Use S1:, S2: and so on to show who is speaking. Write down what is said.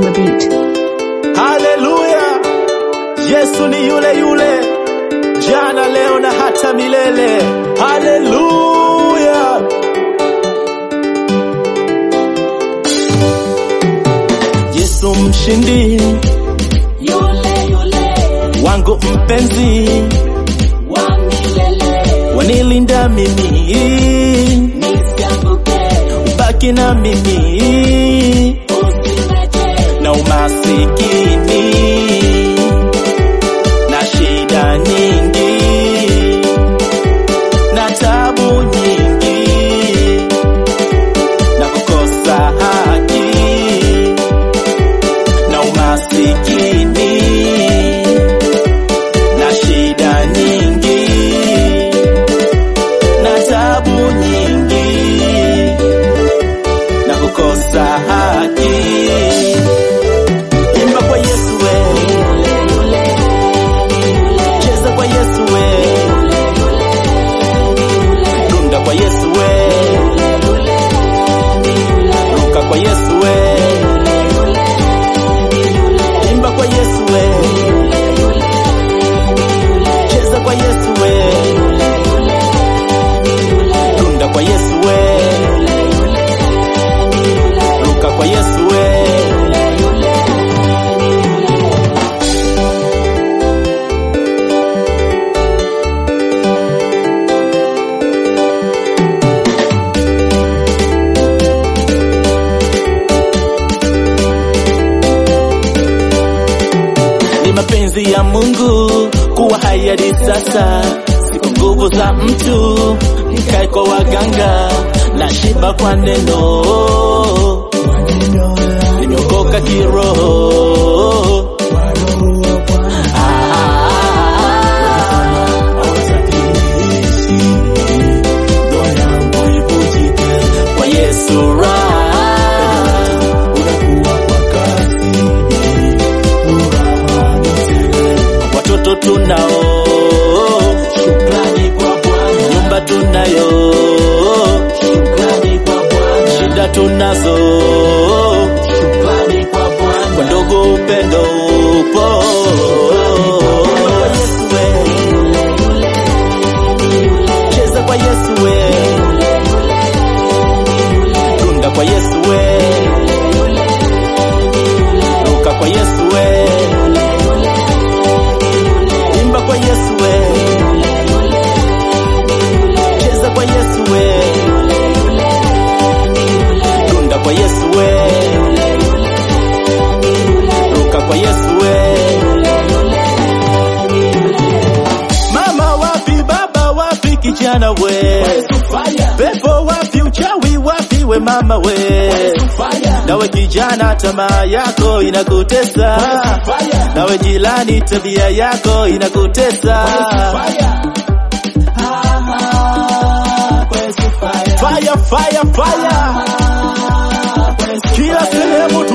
S1: the beat.
S2: Haleluya! Yesu ni yule yule jana, leo na hata milele. Haleluya! Yesu mshindi
S3: Yule yule
S2: wangu mpenzi,
S3: wa milele
S2: wanilinda mimi,
S3: nisianguke,
S2: ubaki na mimi
S3: usiniache
S2: na umasikini na shida nyingi na tabu nyingi na kukosa haki na umasikini na shida nyingi na tabu nyingi na kukosa haki Imba kwa Yesu we, cheza kwa Yesu we, dunda kwa Yesu we, ruka kwa Yesu we, imba kwa Yesu we, cheza kwa Yesu we, dunda kwa Yesu we, ruka kwa Yesu we. ni mapenzi ya Mungu kuwa hai hadi sasa, si kwa nguvu za mtu, nikae kwa waganga na shiba kwa neno, nimeokoka kiroho. Kwa Yesu raha watoto tunao, shukrani kwa Bwana. Nyumba tunayo, shukrani kwa Bwana. Shida tunazo, shukrani kwa Bwana. Kwa ndogo upendo upo. Yesu we, cheza kwa Yesu we, dunda kwa Yesu we, ruka kwa Yesu we imba kwa Yesu we, cheza kwa Yesu we, dunda kwa Yesu we, ruka kwa Yesu we. Mama wapi, baba wapi, kijana we, pepo wapi, uchawi wapi, we mama we, nawe kijana, tamaa yako inakutesa, nawe jilani, tabia yako inakutesa. Fire, fire, fire. Kila sehemu